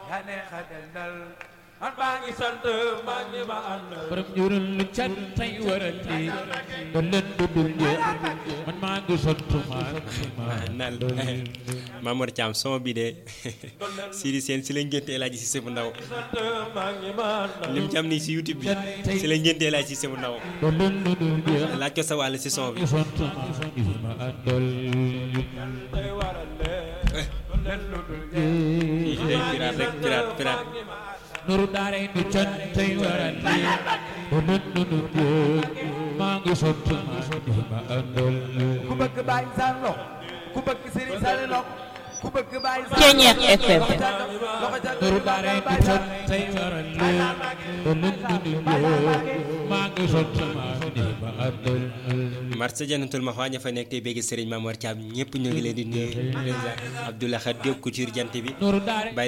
yaa neex a dendal man maa ngi sant maa ngi ma àndal borom njurul lu cat tey waral lii ba leen du dul jeex man maa ngi sant maa ngi ma nal Mamour Thiam son bi de Sidi Sène si la ngénte El Hadji Cissé bu ndaw sant maa ngi ma àndal lim ci am nii si YouTube bi si la ngénte El Hadji Cissé bu ndaw ba leen du dul jeex laaj ko sa wàll si son bi ngi sant maa ngi ma àndal tey waral leen leen lu dul jeex day pirate rek pirate pirate nuru daare nu cat tey waral lii ba leen du dul jeex maa ngi sant maa ngi ma àndal ku bëgg bàyyi saan loxo ku bëgg sëriñ saan loxo ku bëgg bàyyi saan Ceeñeex FM. loxo ca kaw loxo ca kaw nuru daare nu cat tey waral lii ba leen du dul jeex maa ngi sant maa ngi ma àndal marché janatul ma ña fa nekk tey bégg Serigne Mamour Thiam ñëpp ñu ngi leen di nuyu Abdoulaye Khat Diop couture jant bi nuru daare Baye